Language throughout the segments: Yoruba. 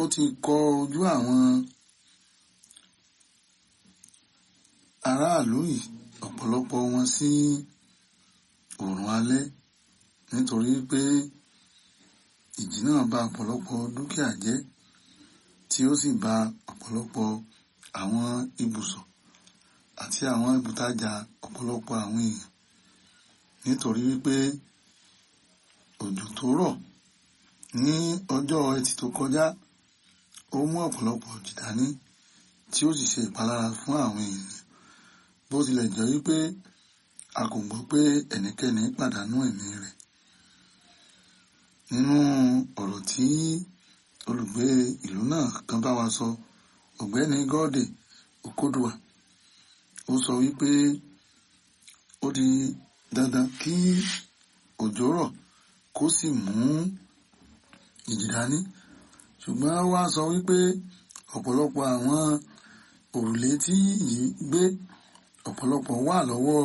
ó ti kọ ojú àwọn aráàlú yìí ọ̀pọ̀lọpọ̀ wọn sí oòrùn alẹ́ nítorí pé ìjì náà bà ọ̀pọ̀lọpọ̀ dúkìá jẹ́ tí ó sì bà ọ̀pọ̀lọpọ̀ àwọn ibùsọ̀ àti àwọn ibùtajà ọ̀pọ̀lọpọ̀ àwọn èèyàn nítorí wípé òjò tó rọ̀ ní ọjọ́ ẹtì tó kọjá ó mú ọ̀pọ̀lọpọ̀ òjì dání tí ó sì ṣe ìpalára fún àwọn èèyàn bó tilẹ̀ jẹ́ wípé a kò gbọ́ pé ẹnikẹ́ni pàdánù ẹ̀mí rẹ̀ nínú ọ̀rọ̀ tí olùgbé ìlú náà kan bá wa sọ ọ̀gbẹ́ni Gọ́ọ̀dè Òkódùà ó sọ wípé ó di dandan kí òjò rọ̀ kó sì mú ìjì dání ṣùgbọ́n ó wá sọ wípé ọ̀pọ̀lọpọ̀ àwọn òrùlé tí yìí gbé ọ̀pọ̀lọpọ̀ wà lọ́wọ́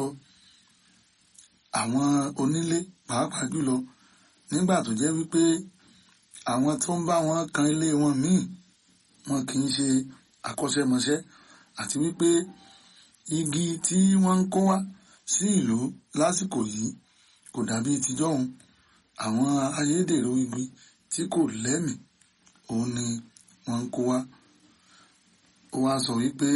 àwọn onílé pàápàá jùlọ nígbà tó jẹ́ wípé àwọn tó ń bá wọn kan ilé wọn míì wọn kì í ṣe akọ́ṣẹ́mọṣẹ́ àti wípé igi tí wọ́n ń kó wá sí ìlú lásìkò yìí kò dàbí tijọ́hun àwọn ayédèrú igi tí kò lẹ́mìí òun ni wọ́n ń kó wá ó wá sọ wípé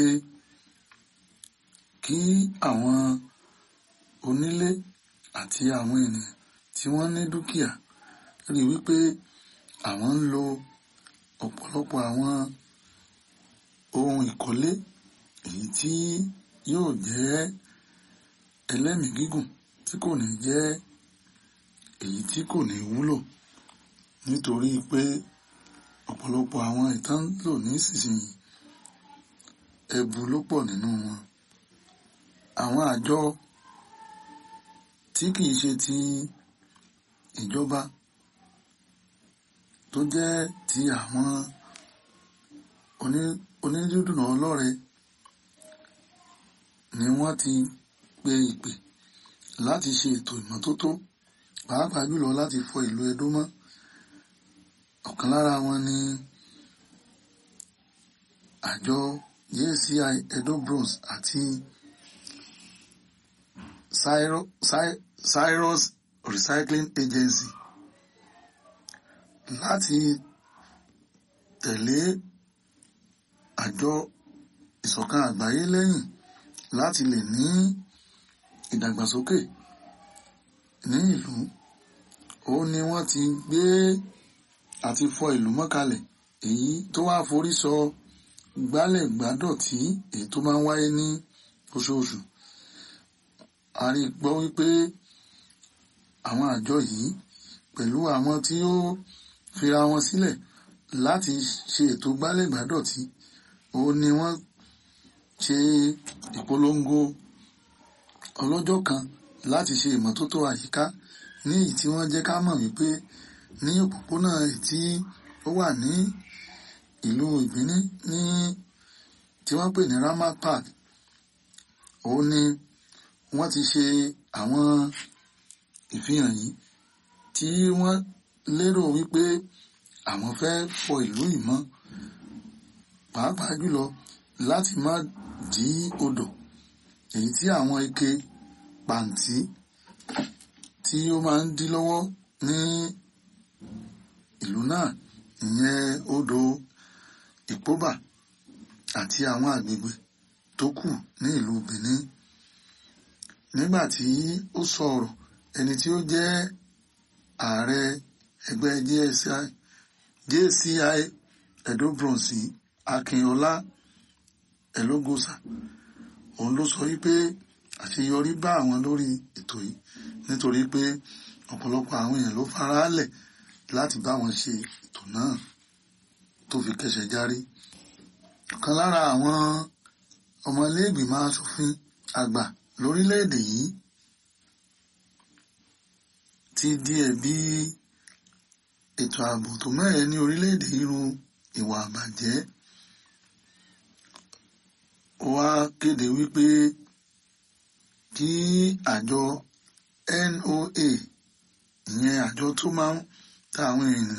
kí àwọn onílé àti àwọn ènìyàn tí wọ́n ní dúkìá rí wípé àwọn ń lo ọ̀pọ̀lọpọ̀ àwọn ohun ìkọ́lé èyí tí yóò jẹ́ ẹlẹ́mìí gígùn tí kò ní jẹ́ èyí tí kò ní wúlò nítorí pé ọ̀pọ̀lọpọ̀ àwọn ìtàn lò nísinsìnyí ẹbu ló pọ̀ nínú wọn àwọn àjọ tí kìí ṣe ti ìjọba tó jẹ́ ti àwọn onídùúdùnà ọlọ́rẹ ni wọ́n ti pe ìpè láti ṣe ètò ìmọ́tótó pàápàá jùlọ láti fọ ìlú Ẹdó mọ́ ọ̀kan lára wọn ni àjọ JCI Edo Bronze àti Cyrus Recycling Agency láti tẹ̀lé àjọ ìṣọ̀kan àgbáyé lẹ́yìn láti lè ní ìdàgbàsókè ní ìlú ó ní wọ́n ti gbé àti fọ ìlú mọ́kalẹ̀ èyí tó wá forí sọ gbálẹ̀ gbádọ̀tí èyí tó máa ń wáyé ní oṣooṣù a rí gbọ́ wípé àwọn àjọ yìí pẹ̀lú àwọn tí ó fira wọn sílẹ̀ láti ṣe ètò gbálẹ̀ gbádọ̀tí ó ní wọ́n ṣe ìpolongo ọlọ́jọ́ kan láti ṣe ìmọ́tótó àyíká ní èyí tí wọ́n jẹ́ ká mọ̀ wípé ní òpópónà tí ó wà ní ìlú ìbíní ní tí wọ́n pè ní Ramat Park ó ní wọ́n ti ṣe àwọn ìfihàn yìí tí wọ́n lérò wípé àwọn fẹ́ fọ ìlú yìí mọ́ pàápàá jùlọ láti má dí odò èyí tí àwọn ike pàǹtí tí ó máa ń dí lọ́wọ́ ní ìlú náà ìyẹn odò ìpóbà àti àwọn àgbègbè tó kù ní ìlú Benin nígbà tí ó sọ̀rọ̀ ẹni tí ó jẹ́ ààrẹ ẹgbẹ́ JCI JCI Edo Bronze Akínọlá Ẹlógósà òun ló sọ wípé àṣeyọrí bá àwọn lórí ètò yìí nítorí pé ọ̀pọ̀lọpọ̀ àwọn èèyàn ló faraálẹ̀ láti bá wọn ṣe ètò náà tó fi kẹsẹ̀ járí ọ̀kan lára àwọn ọmọléègbìmọ̀ aṣòfin àgbà lórílẹ̀‐èdè yìí ti di ẹ̀bi ètò ààbò tó mẹ́rẹ̀ẹ́ ní orílẹ̀‐èdè irú ìwà àbàjẹ́ ó wá kéde wípé kí àjọ NOA ìyẹn àjọ tó máa ń ta àwọn ènìyàn